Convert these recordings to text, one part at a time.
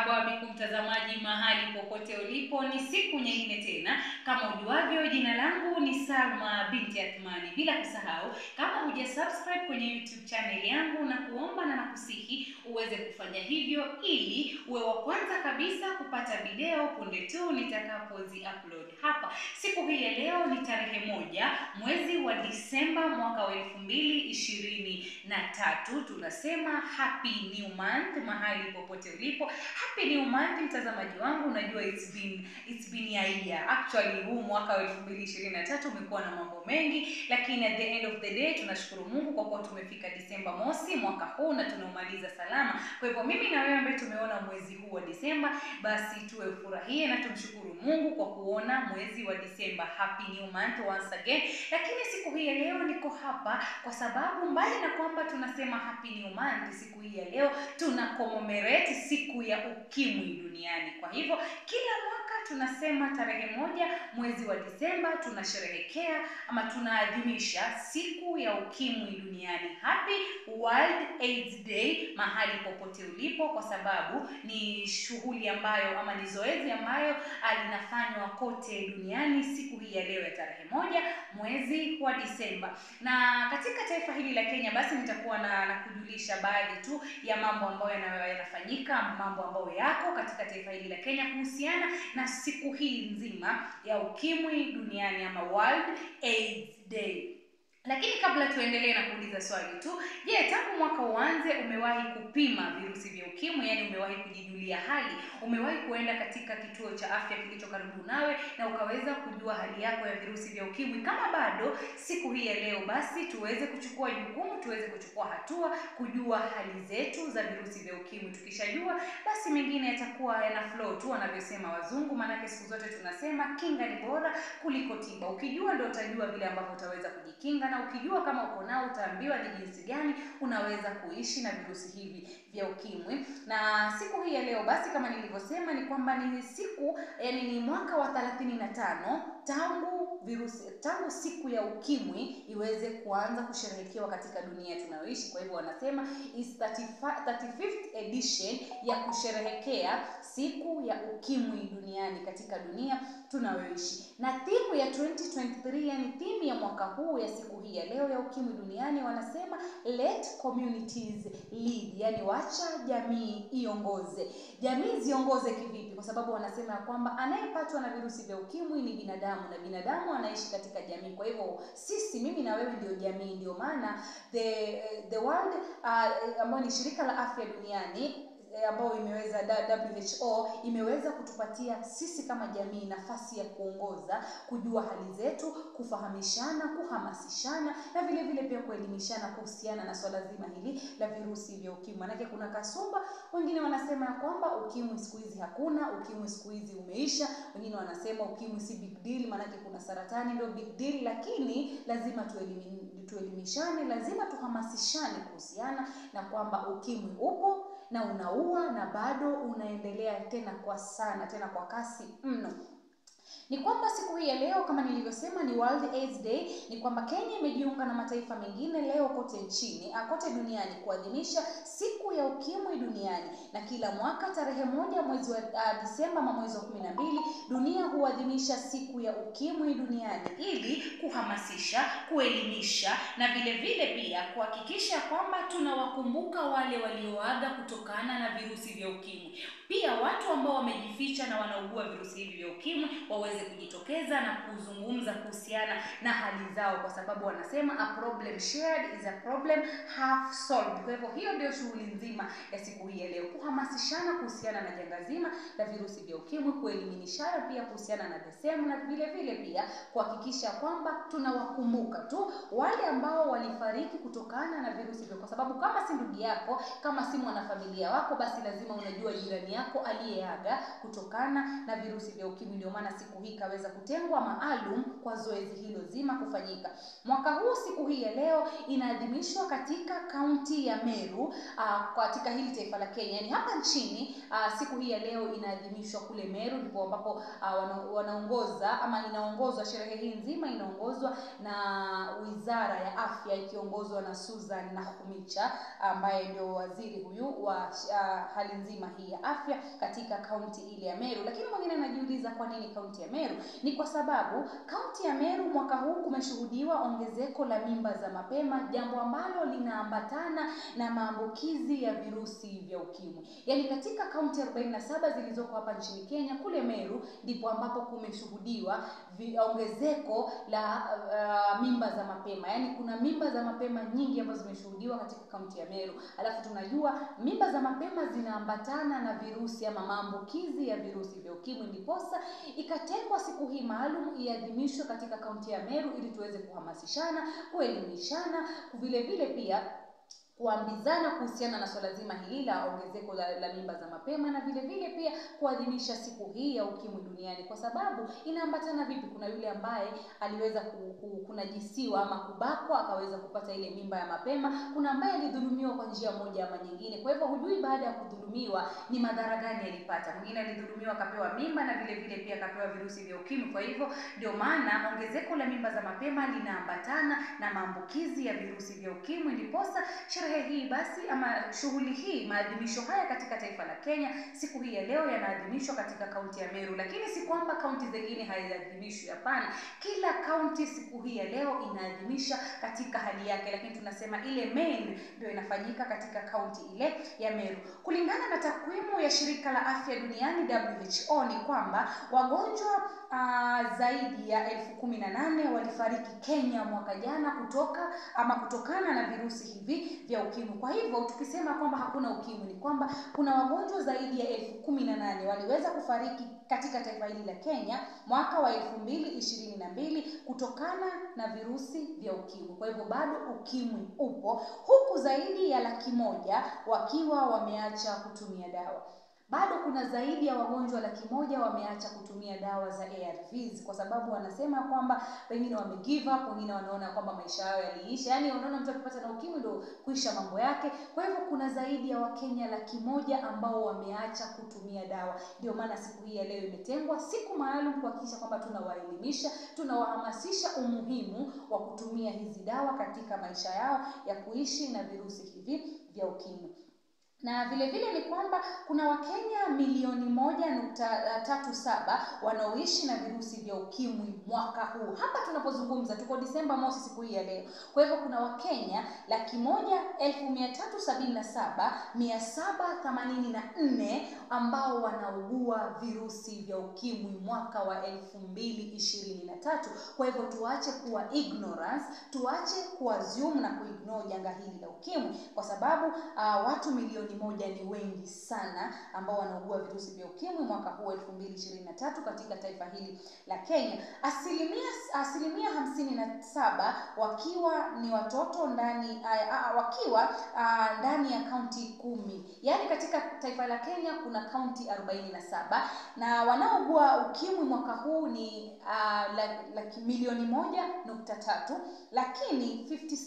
Marhaba biku mtazamaji mahali popote ulipo, ni siku nyingine tena. Kama ujuavyo, jina langu ni Salma binti Athmani. Bila kusahau, kama huja subscribe kwenye YouTube channel yangu, na kuomba na nakusihi uweze kufanya hivyo ili uwe wa kwanza kabisa kupata video punde tu nitakapozi upload hapa. Siku hii ya leo ni tarehe moja mwezi wa Disemba mwaka wa elfu mbili ishirini na tatu. Tunasema happy new month mahali popote ulipo. Happy new month mtazamaji wangu, unajua it's been it's been a year. Actually huu mwaka wa 2023 umekuwa na mambo mengi, lakini at the end of the day tunashukuru Mungu kwa kuwa tumefika Disemba mosi mwaka huu na tunaumaliza salama. Kwa hivyo mimi na wewe ambaye tumeona mwezi huu wa Disemba, basi tuwe ufurahie na tumshukuru Mungu kwa kuona mwezi wa Disemba. Happy new month once again. Lakini siku hii ya leo niko hapa kwa sababu mbali na kwamba tunasema happy new month, siku hii ya leo tuna commemorate siku ya ukimwi duniani. Kwa hivyo kila mwaka tunasema tarehe moja mwezi wa Disemba tunasherehekea ama tunaadhimisha siku ya ukimwi duniani. Happy World AIDS Day mahali popote ulipo, kwa sababu ni shughuli ambayo ama ni zoezi ambayo linafanywa kote duniani siku hii ya leo ya tarehe moja mwezi wa Disemba. Na katika taifa hili la Kenya, basi nitakuwa na, na kujulisha baadhi tu ya mambo ambayo yana- yanafanyika, mambo ambayo yako katika taifa hili la Kenya kuhusiana na siku hii nzima ya ukimwi duniani ama World AIDS Day. Lakini kabla tuendelee na kuuliza swali tu, je, tangu mwaka uanze umewahi kupima virusi vya ukimwi? Yaani umewahi kujijulia hali? Umewahi kuenda katika kituo cha afya kilicho karibu nawe na ukaweza kujua hali yako ya virusi vya ukimwi? Kama bado, siku hii ya leo basi tuweze kuchukua jukumu, tuweze kuchukua hatua kujua hali zetu za virusi vya ukimwi. Tukishajua basi mengine yatakuwa yana flow tu wanavyosema wazungu, maanake siku zote tunasema kinga ni bora kuliko tiba. Ukijua ndio utajua vile ambavyo utaweza kujikinga, na ukijua kama uko nao utaambiwa ni jinsi gani unaweza kuishi na virusi hivi vya ukimwi. Na siku hii ya leo basi, kama nilivyosema, ni kwamba ni siku yani, ni mwaka wa 35 tangu virusi tangu siku ya ukimwi iweze kuanza kusherehekewa katika dunia tunayoishi. Kwa hivyo wanasema is 35 35th edition ya kusherehekea siku ya ukimwi duniani katika dunia tunayoishi. Na timu ya 2023 yani timu ya mwaka huu ya siku hii ya leo ya ukimwi duniani wanasema let communities lead, yani wacha jamii iongoze. Jamii ziongoze kivipi? Kwa sababu wanasema ya kwamba anayepatwa na virusi vya ukimwi ni binadamu na binadamu anaishi katika jamii. Kwa hivyo sisi, mimi na wewe ndio jamii. Ndio maana the the world uh, ambayo ni shirika la afya duniani eh, ambayo imeweza WHO imeweza kutupatia sisi kama jamii nafasi ya kuongoza, kujua hali zetu, kufahamishana, kuhamasishana na vile vile pia kuelimishana kuhusiana na swala zima hili la virusi vya ukimwi. Manake kuna kasumba, wengine wanasema ya kwamba ukimwi siku hizi hakuna, ukimwi siku hizi umeisha. Wengine wanasema ukimwi si big deal, manake kuna saratani ndio big deal. Lakini lazima tuelimi, tuelimishane, lazima tuhamasishane kuhusiana na kwamba ukimwi upo na unaua na bado unaendelea tena kwa sana tena kwa kasi mno ni kwamba siku hii ya leo kama nilivyosema ni World AIDS Day. Ni kwamba Kenya imejiunga na mataifa mengine leo kote nchini ah, kote duniani kuadhimisha siku ya ukimwi duniani, na kila mwaka tarehe moja mwezi wa uh, Disemba ama mwezi wa kumi na mbili dunia huadhimisha siku ya ukimwi duniani ili kuhamasisha, kuelimisha na vile vile pia kuhakikisha kwamba tunawakumbuka wale walioaga kutokana na virusi vya ukimwi. Pia watu ambao wamejificha na wanaugua virusi hivi vya ukimwi waweze kujitokeza na kuzungumza kuhusiana na hali zao, kwa sababu wanasema a problem shared is a problem half solved. Kwa hivyo hiyo ndio shughuli nzima ya siku hii ya leo, kuhamasishana kuhusiana na janga zima la virusi vya ukimwi, kuelimishana pia kuhusiana na the same, na vile vile pia kuhakikisha kwamba tunawakumbuka tu wale ambao walifariki kutokana na virusi vya, kwa sababu kama si ndugu yako, kama si mwanafamilia wako, basi lazima unajua jirani yako aliyeaga kutokana na virusi vya ukimwi. Ndio maana siku hii ikaweza kutengwa maalum kwa zoezi hilo zima kufanyika. Mwaka huu siku hii ya leo inaadhimishwa katika kaunti ya Meru, uh, katika hili taifa la Kenya, yani hapa nchini uh, siku hii ya leo inaadhimishwa kule Meru, ndipo ambapo uh, wana, wanaongoza ama inaongozwa sherehe hii nzima inaongozwa na Wizara ya Afya ikiongozwa na Susan Nakhumicha ambaye ndio waziri huyu wa uh, hali nzima hii ya afya katika kaunti ile ya Meru. Lakini mwingine anajiuliza kwa nini kaunti ya Meru? Ni kwa sababu kaunti ya Meru mwaka huu kumeshuhudiwa ongezeko la mimba za mapema, jambo ambalo linaambatana na maambukizi ya virusi vya ukimwi. Yaani katika kaunti 47 zilizoko hapa nchini Kenya, kule Meru ndipo ambapo kumeshuhudiwa ongezeko la uh, mimba za mapema. Yaani kuna mimba za mapema nyingi ambazo zimeshuhudiwa katika kaunti ya Meru. Alafu tunajua mimba za mapema zinaambatana na virusi ama maambukizi ya virusi vya ukimwi, ndiposa ikatengwa siku hii maalum iadhimishwe katika kaunti ya Meru ili tuweze kuhamasishana, kuelimishana, vile vile pia kuambizana kuhusiana na swala zima hili la ongezeko la, la mimba za mapema na vile vile pia kuadhimisha siku hii ya ukimwi duniani, kwa sababu inaambatana vipi? Kuna yule ambaye aliweza ku, ku, kunajisiwa ama kubakwa akaweza kupata ile mimba ya mapema. Kuna ambaye alidhulumiwa kwa njia moja ama nyingine. Kwa hivyo hujui baada ya kudhulumiwa ni madhara gani alipata. Mwingine alidhulumiwa akapewa mimba na vile vile pia akapewa virusi vya ukimwi. Kwa hivyo ndio maana ongezeko la mimba za mapema linaambatana na maambukizi ya virusi vya ukimwi, ndiposa sherehe hii basi ama shughuli hii, maadhimisho haya katika taifa la Kenya siku hii ya leo yanaadhimishwa katika kaunti ya Meru, lakini si kwamba kaunti zingine haiadhimishwi. Hapana, kila kaunti siku hii ya leo inaadhimisha katika hali yake, lakini tunasema ile main ndio inafanyika katika kaunti ile ya Meru. Kulingana na takwimu ya shirika la afya duniani WHO ni kwamba wagonjwa Uh, zaidi ya elfu kumi na nane walifariki Kenya mwaka jana kutoka ama kutokana na virusi hivi vya ukimwi. Kwa hivyo tukisema kwamba hakuna ukimwi ni kwamba kuna wagonjwa zaidi ya elfu kumi na nane waliweza kufariki katika taifa hili la Kenya mwaka wa elfu mbili ishirini na mbili kutokana na virusi vya ukimwi. Kwa hivyo bado ukimwi upo, huku zaidi ya laki moja wakiwa wameacha kutumia dawa bado kuna zaidi ya wagonjwa laki moja wameacha kutumia dawa za ARVs kwa sababu wanasema kwamba pengine wame give up, wengine wanaona kwamba maisha yao yaliisha. Yaani unaona mtu akipata na ukimwi ndio kuisha mambo yake. Kwa hivyo kuna zaidi ya Wakenya laki moja ambao wameacha kutumia dawa. Ndio maana siku hii ya leo imetengwa siku maalum kuhakikisha kwamba tunawaelimisha, tunawahamasisha umuhimu wa kutumia hizi dawa katika maisha yao ya kuishi na virusi hivi vya ukimwi na vile vile ni kwamba kuna Wakenya milioni moja nukta tatu saba wanaoishi na virusi vya ukimwi mwaka huu. Hapa tunapozungumza tuko Disemba mosi, siku hii ya leo. Kwa hivyo kuna Wakenya laki moja elfu mia tatu sabini na saba mia saba themanini na nne ambao wanaugua virusi vya ukimwi mwaka wa elfu mbili ishirini na tatu. Kwa hivyo tuache kuwa ignorance, tuache kuassume na kuignore janga hili la ukimwi kwa sababu uh, watu milioni moja ni wengi sana ambao wanaugua virusi vya ukimwi mwaka huu 2023 katika taifa hili la Kenya. Asilimia asilimia hamsini na saba wakiwa ni watoto ndani uh, uh, wakiwa uh, ndani ya kaunti kumi. Yaani katika taifa la Kenya kuna kaunti 47 na wanaougua ukimwi mwaka huu ni uh, laki milioni moja nukta tatu, lakini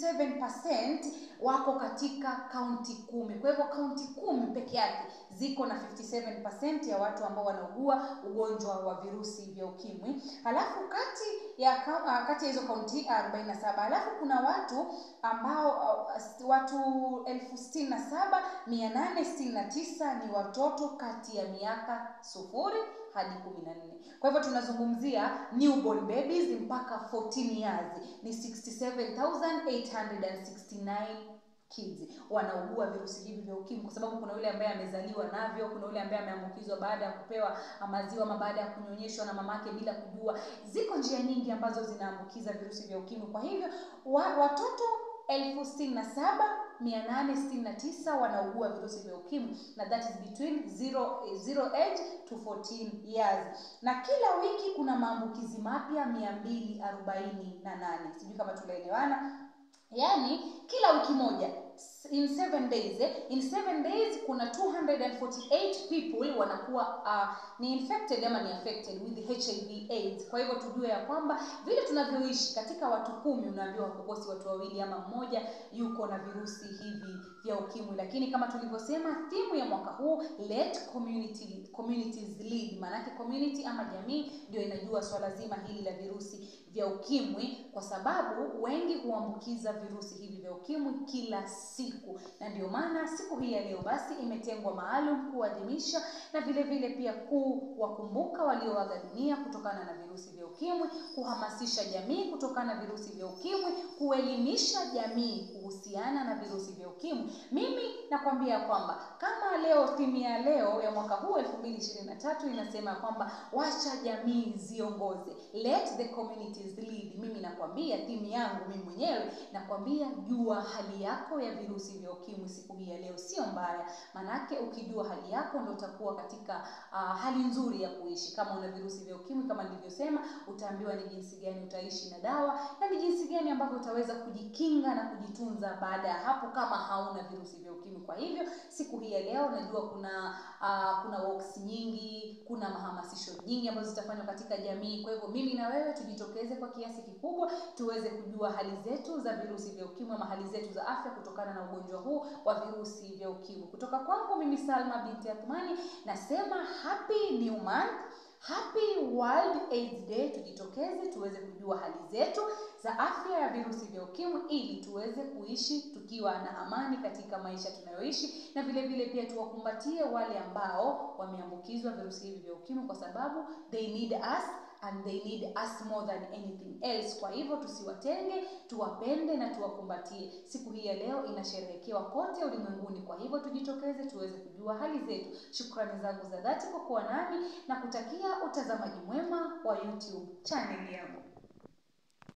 57% wako katika kaunti kumi. Kwa hivyo kaunti kumi peke yake ziko na 57% ya watu ambao wanaugua ugonjwa wa virusi vya ukimwi. Halafu kati ya uh, kati ya hizo kaunti 47, halafu kuna watu ambao uh, watu elfu sitini na saba mia nane sitini na tisa ni watoto kati ya miaka sufuri hadi 14. Kwa hivyo tunazungumzia newborn babies mpaka 14 years ni 67869 kids wanaugua virusi hivi vya ukimwi, kwa sababu kuna yule ambaye amezaliwa navyo, kuna yule ambaye ameambukizwa baada ya kupewa maziwa ama baada ya kunyonyeshwa na mamake bila kujua. Ziko njia nyingi ambazo zinaambukiza virusi vya ukimwi. Kwa hivyo wa, watoto elfu sitini na saba mia nane sitini na tisa wanaugua virusi vya ukimwi na that is between zero, zero age to 14 years, na kila wiki kuna maambukizi mapya mia mbili arobaini na nane. Sijui kama tunaelewana. Yaani kila wiki moja in seven days eh, in seven days kuna 248 people wanakuwa uh, ni infected ama ni affected with hiv aids kwa hivyo tujue ya kwamba vile tunavyoishi katika watu kumi unaambiwa hakukosi watu wawili ama mmoja yuko na virusi hivi vya ukimwi lakini kama tulivyosema thimu ya mwaka huu let community communities lead maanake community ama jamii ndio inajua swala zima hili la virusi vya ukimwi kwa sababu wengi huambukiza virusi hivi vya ukimwi kila siku na ndio maana siku hii ya leo basi imetengwa maalum kuadhimisha na vile vile pia kuwakumbuka walioaga dunia kutokana na virusi vya ukimwi kuhamasisha jamii kutokana na virusi vya ukimwi kuelimisha jamii kuhusiana na virusi vya ukimwi mimi nakwambia kwamba kama leo timu ya leo ya mwaka huu 2023 inasema kwamba wacha jamii ziongoze let the communities lead mimi nakwambia timu yangu mimi mwenyewe nakwambia jua hali yako ya virusi vya ukimwi siku hii ya leo sio mbaya manake ukijua hali yako ndo utakuwa katika uh, hali nzuri ya kuishi kama una virusi vya ukimwi kama nilivyosema utaambiwa ni jinsi gani utaishi na dawa na ni jinsi gani ambavyo utaweza kujikinga na kujitunza baada ya hapo kama hauna virusi vya ukimwi kwa hivyo siku hii ya leo najua kuna uh, kuna walks nyingi kuna mahamasisho nyingi ambazo zitafanywa katika jamii kwa hivyo mimi na wewe tujitokeze kwa kiasi kikubwa tuweze kujua hali zetu za virusi vya ukimwi ama hali zetu za afya kutokana na ugonjwa huu wa virusi vya ukimwi kutoka kwangu mimi salma binti athmani nasema happy new month happy world aids day tujitokeze tuweze kujua hali zetu za afya ya virusi vya ukimwi ili tuweze kuishi tukiwa na amani katika maisha tunayoishi na vile vile pia tuwakumbatie wale ambao wameambukizwa virusi hivi vya ukimwi kwa sababu they need us and they need us more than anything else kwa hivyo tusiwatenge tuwapende na tuwakumbatie siku hii ya leo inasherehekewa kote ulimwenguni kwa hivyo tujitokeze tuweze kujua hali zetu shukrani zangu za dhati kwa kuwa nami na kutakia utazamaji mwema wa youtube chaneli yangu